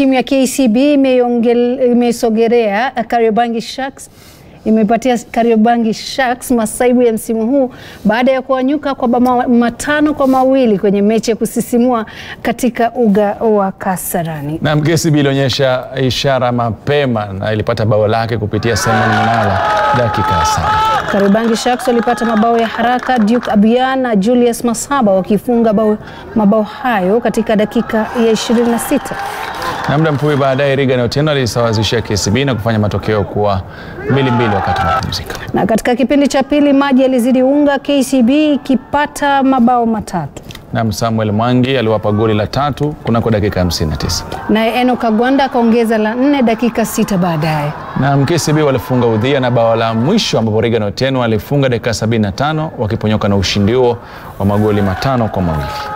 Timu ya KCB imeongel- imesogelea Kariobangi Sharks imepatia Kariobangi Sharks masaibu ya msimu huu baada ya kuanyuka kwa mabao matano kwa mawili kwenye mechi ya kusisimua katika uga wa Kasarani. Na KCB ilionyesha ishara mapema na ilipata bao lake kupitia Simon Munala dakika ya saba. Kariobangi Sharks walipata mabao ya haraka, Duke Abian na Julius Masaba wakifunga bao, mabao hayo katika dakika ya 26. Na muda mfupi baadaye Regan Otieno alisawazishia KCB na kufanya matokeo kuwa mbili mbili wakati wa mapumziko. Na katika kipindi cha pili maji yalizidi unga, KCB ikipata mabao matatu. Na Samuel Mwangi aliwapa goli la tatu kunako dakika ya 59. Naye Eno Kagwanda akaongeza la nne dakika sita baadaye. Na KCB walifunga udhia na bao la mwisho ambapo Regan Otieno alifunga dakika 75 wakiponyoka na ushindi huo wa magoli matano kwa mawili.